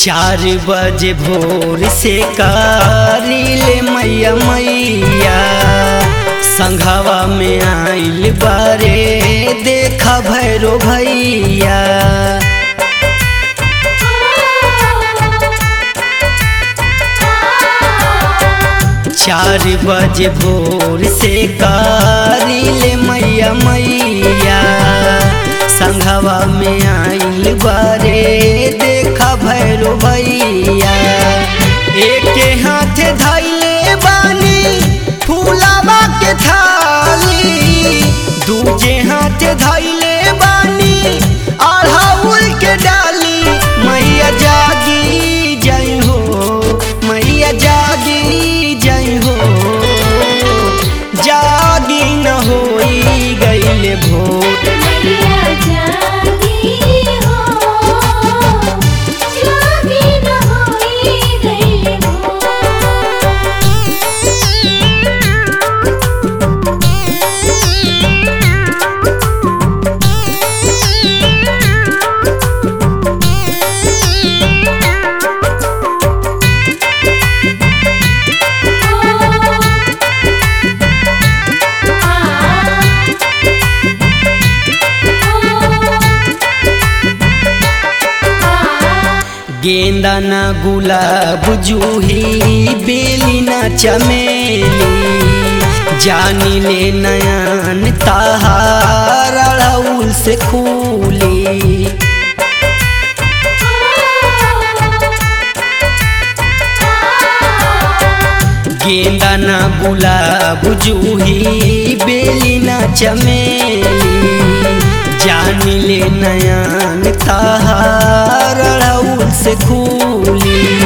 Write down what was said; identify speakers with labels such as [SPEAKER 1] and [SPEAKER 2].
[SPEAKER 1] चार बजे भोर से कारिले मैया मैया संघवा में आइल बारे देखा भैरो भैया चार बजे भोर से कारिले मैया मैया संघवा में आइल बारे देखा भैरो भैया एक हाथ धैले बानी फूलावा के थाली दूजे हाथ धैले बानी अढ़ाउल के डाली मैया जागी जय हो मैया जागी जय हो जागी न होई गईले भोर
[SPEAKER 2] मैया जागी हो जागी न होई गइल हो
[SPEAKER 1] गेंदा न गुलाब जूही बेली न चमेली जानी ले नयन ताहार अड़हुल से खूली गेंदा न गुलाब जूही बेली न चमेली जानी ले नयन ताहार अड़हुल से खूली